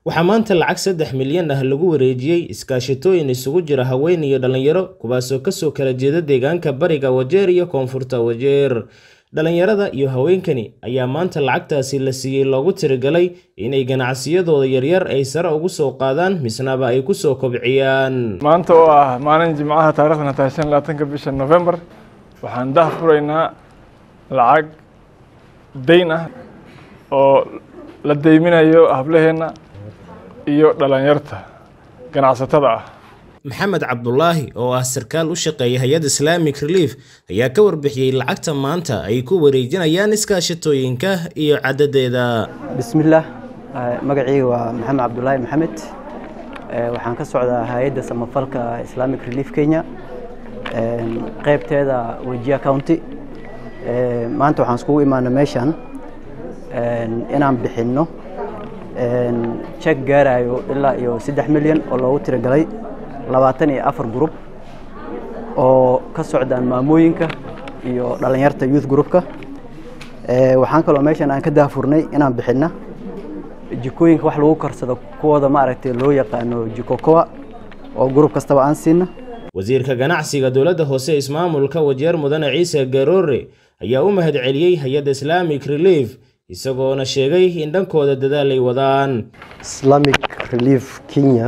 waxaa maanta lacag saddex milyan ah lagu wareejiyey iskaashatooyin isugu jira haween iyo dhallinyaro kuwaasoo kasoo kala jeeda deegaanka bariga wajeer iyo koonfurta wajeer dhallinyarada iyo haweenkani ayaa maanta lacagtaasi la siiyey loogu tirigalay inay ganacsiyadooda yaryar ay sare ugu soo qaadaan misnaba ay kusoo kobciyaan maanta oo ah maalin jimcaha taarikhdan tahay shan labaatanka bisha november waxaan dah furaynaa lacag dayn ah oo la deyminayo hablaheenna iyo dhalinyarta ganacsatada ah maxamed cabdulaahi oo ah sarkaal u shaqeeya hay-ad islamic relief ayaa ka warbixiyey lacagta maanta ay ku wareejinayaan iskaashatooyinka iyo cadadeeda bismillaah magacayga waa maxamed cabdulaahi maxamed waxaan ka socdaa hay-adda samafalka islamic relief kenya qeybteeda wejia county maanta waxaan iskugu imaana meeshan inaan bixinno jek gaarayo ilaa iyo saddex milyan oo loogu tiragalay labaatan iyo afar grup oo ka socdaan maamooyinka iyo dhalinyarta youth groupka waxaan kaloo meeshan aan ka daafurnay inaan bixinna jikooyinka wax lagu karsado kuwooda maaragtay loo yaqaano jikokoa oo grup kastaba aan siina wasiirka ganacsiga dowladda hoose ismaamulka wajeer mudane ciise garoore ayaa u mahad celiyey hay-adda islamic relief isagoona sheegay in dhankooda dadaal ay wadaan islamic relief kenya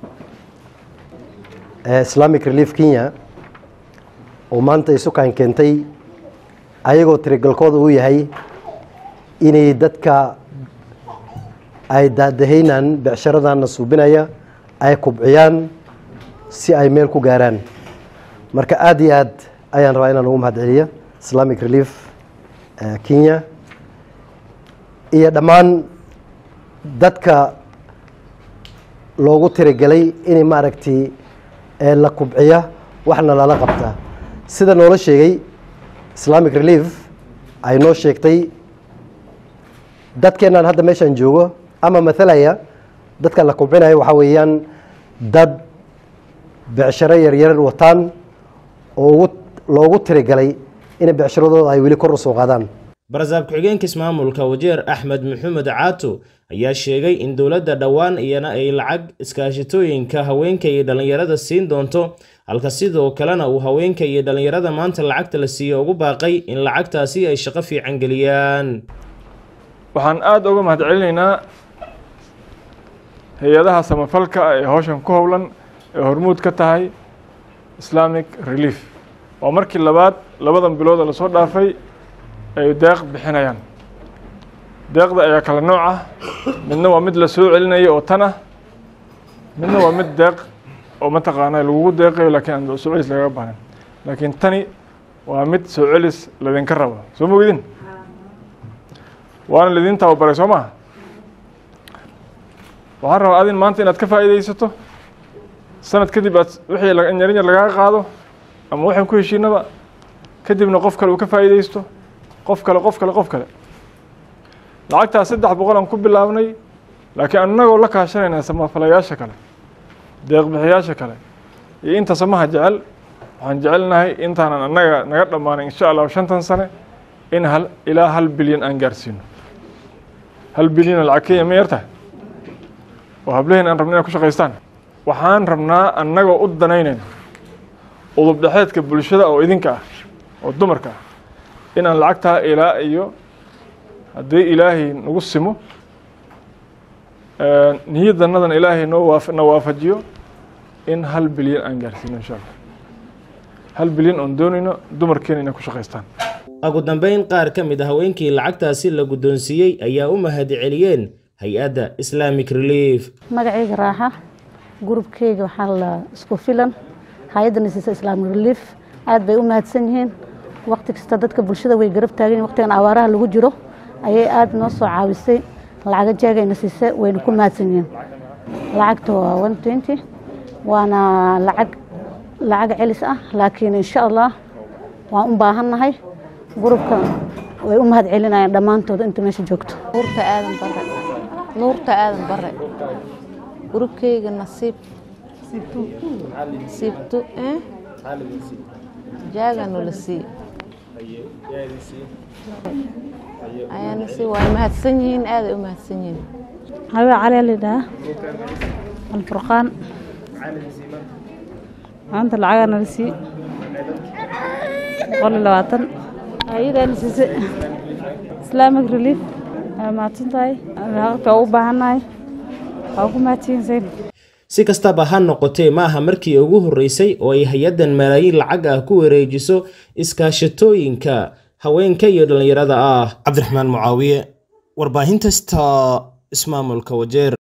islamic relief kenya oo maanta isukaan keentay ayagoo tirigalkooda uu yahay inay dadka ay daadahaynaan becsharadanna suubinaya ay kubciyaan si ay meel ku gaaraan marka aada iyo aad ayaan rabaa inaan ugu mahad celiya islamic relief kenya iyo dhammaan dadka loogu tirigalay inay maaragtay la kubciya waxna lala qabtaa sida noola sheegay islamic relief ay noo sheegtay dadkeennan hadda meeshaan joogo ama mathalaya dadka la kubcinaya waxaa weeyaan dad becsharo yaryar wataan oo ugu loogu tirigalay inay becsharadooda ay weli kor u soo qaadaan barasaab ku-xigeenka ismaamulka wajeer axmed maxamed caato ayaa sheegay in dowladda dhowaan iyana ay lacag iskaashatooyinka haweenka iyo dhallinyarada siin doonto halka sidoo kalena uu haweenka iyo dhallinyarada maanta lacagta la siiyo ugu baaqay in lacagtaasi ay shaqo fiican geliyaan waxaan aada uga mahad celinaynaa hay-adaha samafalka ee howshan ku howlan ee hormuud ka tahay islamic relief waa markii labaad labadan bilooda lasoo dhaafay ay deeq bixinayaan deeqda ayaa kala nooc ah midna waa mid la soo celinayo oo tan ah midna waa mid deeq oo mataqaana lagugu deeqayo laakiin aan soo celis lagaga baahan laakiin tani waa mid soo celis ladinka rabo soo mogidin waana lidin tababaray soo maha waxaan rabaa adin maanta inaad ka faa'iidaysato sanad kadib aad wixii yarin yar lagaga qaado ama waxaan ku heshiinaba kadibna qof kale uu ka faa'iidaysto qof kale qof kale qof kale lacagtaas saddex boqol aan ku bilaabnay laakiin annagoo la kaashanayna samafalayaasha kale deeqbixiyaasha kale iyo inta samaha jecel waxaan jecelnahay intaanan annaga naga dhammaanay insha allahu shantan sane in hal ilaa hal bilyan aan gaarsiino hal bilyan lacag kenya ma yartahay oo hablaheen aan rabna inay ku shaqaystaan waxaan rabnaa annagoo u danaynayna udub dhexeedka bulshada oo idinka ah oo dumarka ah inaan lacagtaa ilaa iyo haddii ilaahay nagu simo niyadanadan ilaahay noo waa na waafajiyo in hal bilyan aan gaarsiino insha allah hal bilyan oon doonayno dumarkeena inay ku shaqaystaan ugu dambeyn qaar ka mid a haweenkii lacagtaasi la guddoonsiiyey ayaa u mahad celiyeen hay-adda islamic relief magacayga raaxa gurubkeyga waxaa la isku filan hay-adda nasiisa islamic relief aad bay u mahadsan yihiin waqti kasta dadka bulshada way garab taagan yihin waqtigan abaaraha lagu jiro ayay aada noo soo caawisay lacaga jeegayna siise wayna ku mahadsan yihiin lacagta waa one twenty waana lacag lacag celis ah laakiin insha allah waan u baahannahay gurubka way u mahad celinayaan dhammaantood inta meesha joogto nuurta aadan bare nuurta aadan bare gurubkeyga nasiib siibtu jaaganu la sii ayaana sii waa mahadsan yihiin aaday u mahadsan yihiin habaa cali lidhaa alfurqaan maanta lacagaa nala sii boqol iyo labaatan ayadaana siise islamic relief waa mahadsan tahay lacagta waa u baahannahay waa ku mahadsanyihiin si kastaba ha noqotee ma aha markii ugu horreysay oo ay hay-addan malaayiin lacag ah ku wareejiso iskaashatooyinka haweenka iyo dhallinyarada ah cabdiraxmaan mucaawiye warbaahinta sta ismaamulka wajeer